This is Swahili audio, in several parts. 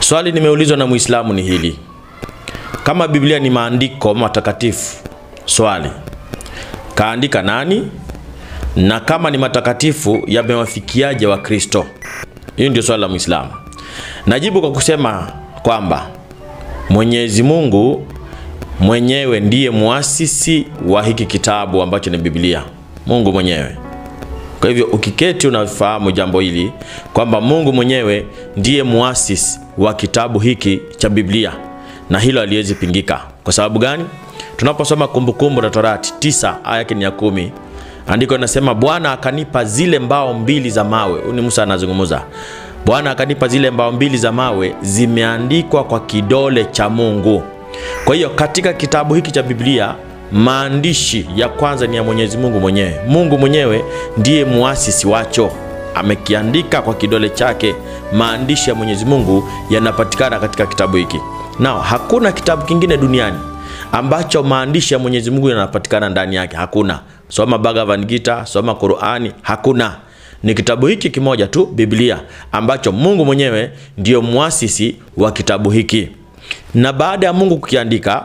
Swali nimeulizwa na Muislamu ni hili: kama Biblia ni maandiko matakatifu, swali kaandika nani? Na kama ni matakatifu yamewafikiaje Wakristo? Hiyo ndio swali la Muislamu. Najibu kwa kusema kwamba Mwenyezi Mungu mwenyewe ndiye muasisi wa hiki kitabu ambacho ni Biblia, Mungu mwenyewe. Kwa hivyo ukiketi unafahamu jambo hili kwamba Mungu mwenyewe ndiye muasisi wa kitabu hiki cha Biblia, na hilo haliwezi pingika. Kwa sababu gani? Tunaposoma Kumbukumbu la Torati tisa aya yake ni ya kumi, andiko linasema Bwana akanipa zile mbao mbili za mawe. Huyu ni Musa anazungumza. Bwana akanipa zile mbao mbili za mawe, zimeandikwa kwa kidole cha Mungu. Kwa hiyo katika kitabu hiki cha Biblia maandishi ya kwanza ni ya Mwenyezi Mungu mwenyewe. Mungu mwenyewe ndiye muasisi wacho, amekiandika kwa kidole chake. Maandishi ya Mwenyezi Mungu yanapatikana katika kitabu hiki. Nao hakuna kitabu kingine duniani ambacho maandishi ya Mwenyezi Mungu yanapatikana ndani yake, hakuna. Soma Bhagavad Gita, soma Qurani, hakuna. Ni kitabu hiki kimoja tu, Biblia, ambacho Mungu mwenyewe ndiyo muasisi wa kitabu hiki, na baada ya Mungu kukiandika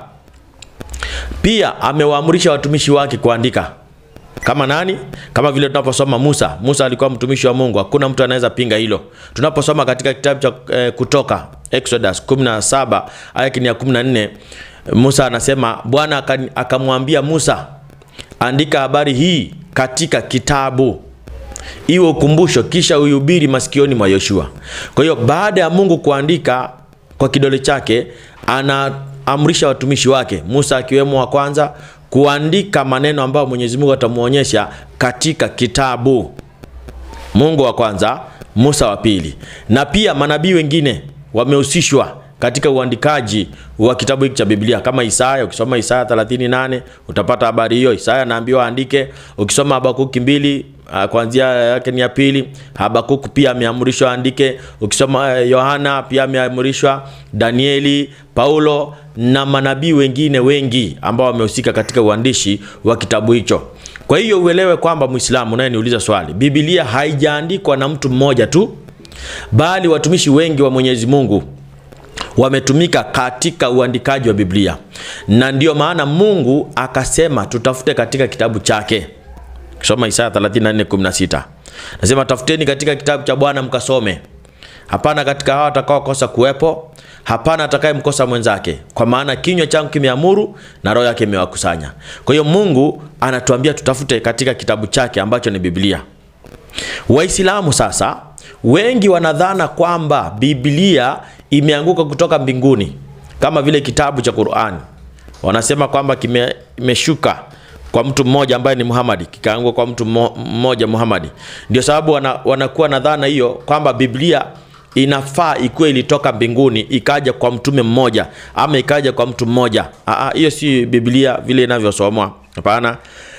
pia amewaamrisha watumishi wake kuandika. Kama nani? Kama vile tunaposoma Musa. Musa alikuwa mtumishi wa Mungu, hakuna mtu anaweza pinga hilo. Tunaposoma katika kitabu cha eh, Kutoka Exodus 17 aya ya 14, Musa anasema Bwana akamwambia Musa, andika habari hii katika kitabu iwe ukumbusho, kisha uihubiri masikioni mwa Yoshua. Kwa hiyo baada ya Mungu kuandika kwa kidole chake ana amrisha watumishi wake Musa akiwemo wa kwanza kuandika maneno ambayo Mwenyezi Mungu atamuonyesha katika kitabu. Mungu wa kwanza, Musa wa pili, na pia manabii wengine wamehusishwa katika uandikaji wa kitabu hiki cha Biblia kama Isaya. Ukisoma Isaya 38 utapata habari hiyo. Isaya anaambiwa aandike. Ukisoma Habakuki mbili kuanzia yake ni ya pili, Habakuku pia ameamrishwa aandike. Ukisoma Yohana pia ameamrishwa, Danieli, Paulo na manabii wengine wengi ambao wamehusika katika uandishi wa kitabu hicho. Kwa hiyo uelewe kwamba Muislamu naye niuliza swali, Biblia haijaandikwa na mtu mmoja tu, bali watumishi wengi wa Mwenyezi Mungu wametumika katika uandikaji wa Biblia, na ndiyo maana Mungu akasema tutafute katika kitabu chake. Kisoma Isaya 34:16 nasema, tafuteni katika kitabu cha Bwana mkasome, hapana katika hao atakaokosa kuwepo, hapana atakayemkosa mwenzake, kwa maana kinywa changu kimeamuru na roho yake imewakusanya. Kwa hiyo Mungu anatuambia tutafute katika kitabu chake ambacho ni Biblia. Waislamu sasa wengi wanadhana kwamba Biblia imeanguka kutoka mbinguni kama vile kitabu cha Qur'ani. Wanasema kwamba kimeshuka kwa mtu mmoja ambaye ni Muhammad, kikaanguka kwa mtu mmoja Muhammad. Ndio sababu wana, wanakuwa na dhana hiyo kwamba Biblia inafaa ikuwe ilitoka mbinguni ikaja kwa mtume mmoja ama ikaja kwa mtu mmoja. Hiyo si Biblia vile inavyosomwa. Hapana,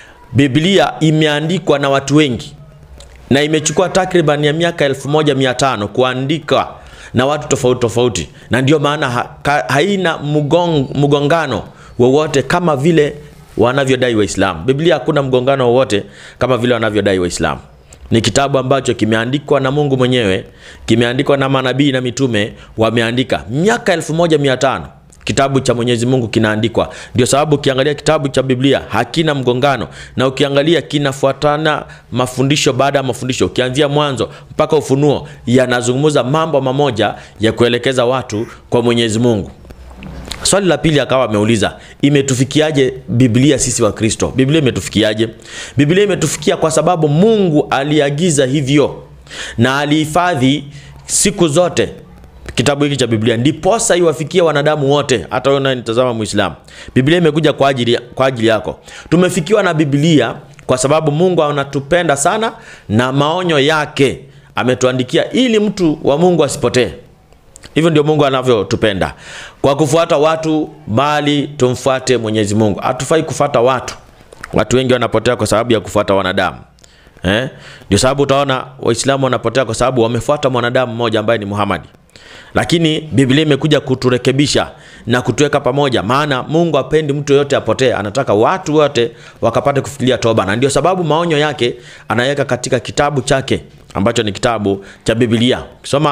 Biblia imeandikwa na watu wengi na imechukua takriban ya miaka 1500 kuandika na watu tofauti tofauti, na ndio maana ha, ka, haina mgong, mgongano wowote kama vile wanavyodai Waislamu. Biblia hakuna mgongano wowote kama vile wanavyodai Waislamu. Ni kitabu ambacho kimeandikwa na Mungu mwenyewe, kimeandikwa na manabii na mitume, wameandika miaka 1500 kitabu cha Mwenyezi Mungu kinaandikwa. Ndio sababu ukiangalia kitabu cha Biblia hakina mgongano, na ukiangalia kinafuatana mafundisho baada ya mafundisho, ukianzia Mwanzo mpaka Ufunuo, yanazungumza mambo mamoja ya kuelekeza watu kwa Mwenyezi Mungu. Swali la pili akawa ameuliza imetufikiaje Biblia sisi wa Kristo? Biblia imetufikiaje? Biblia imetufikia kwa sababu Mungu aliagiza hivyo na alihifadhi siku zote kitabu hiki cha Biblia ndiposa iwafikie wanadamu wote. Hata wewe unanitazama Muislamu, Biblia imekuja kwa ajili, kwa ajili yako. Tumefikiwa na Biblia kwa sababu Mungu anatupenda sana na maonyo yake ametuandikia ili mtu wa Mungu asipotee. Hivyo ndio Mungu anavyotupenda kwa kufuata watu, bali tumfuate Mwenyezi Mungu. Hatufai kufuata watu. Watu wengi wanapotea kwa sababu ya kufuata wanadamu. Eh? Ndio sababu utaona Waislamu wanapotea kwa sababu wamefuata mwanadamu mmoja ambaye ni Muhammad. Lakini Biblia imekuja kuturekebisha na kutuweka pamoja, maana Mungu apendi mtu yoyote apotee, anataka watu wote wakapate kufikiria toba, na ndio sababu maonyo yake anaweka katika kitabu chake ambacho ni kitabu cha Biblia. Ukisoma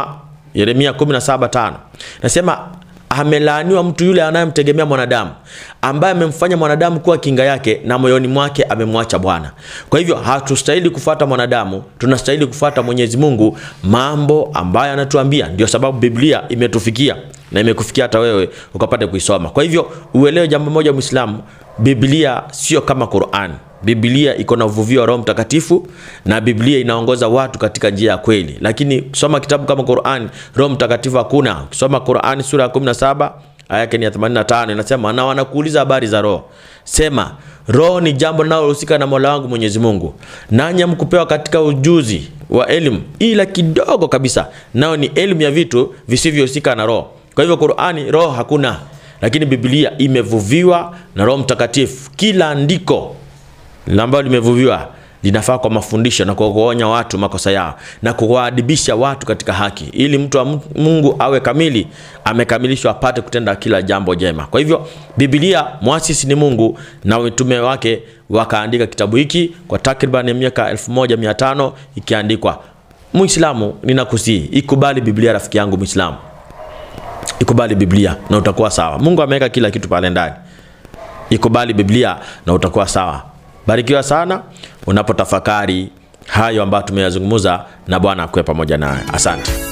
Yeremia 17:5 nasema amelaaniwa mtu yule anayemtegemea mwanadamu ambaye amemfanya mwanadamu kuwa kinga yake na moyoni mwake amemwacha Bwana. Kwa hivyo hatustahili kufuata mwanadamu, tunastahili kufuata Mwenyezi Mungu, mambo ambayo anatuambia. Ndio sababu Biblia imetufikia na imekufikia hata wewe ukapate kuisoma. Kwa hivyo uelewe jambo moja, Muislamu, Biblia sio kama Qur'an. Biblia iko na uvuvio wa Roho Mtakatifu na Biblia inaongoza watu katika njia ya kweli, lakini kusoma kitabu kama Qur'an, Roho Mtakatifu hakuna. Ukisoma Qur'an sura ya 17 aya yake ni ya 85 inasema, na wanakuuliza habari za roho, sema roho ni jambo linalohusika na Mola wangu Mwenyezi Mungu, nanyi hamkupewa katika ujuzi wa elimu ila kidogo kabisa, nao ni elimu ya vitu visivyohusika na roho. Kwa hivyo Qur'ani roho hakuna, lakini Biblia imevuviwa na Roho Mtakatifu. Kila andiko ambalo limevuviwa linafaa kwa mafundisho na kwa kuonya watu makosa yao na kuwaadibisha watu katika haki, ili mtu wa Mungu awe kamili, amekamilishwa, apate kutenda kila jambo jema. Kwa hivyo Biblia, mwasisi ni Mungu na mitume wake wakaandika kitabu hiki kwa takriban miaka 1500 ikiandikwa. Muislamu, ninakusii ikubali Biblia, rafiki yangu Muislamu, ikubali Biblia na utakuwa sawa. Mungu ameweka kila kitu pale ndani. Ikubali Biblia na utakuwa sawa. Barikiwa sana unapotafakari hayo ambayo tumeyazungumza, na Bwana akuwe pamoja nawe. Asante.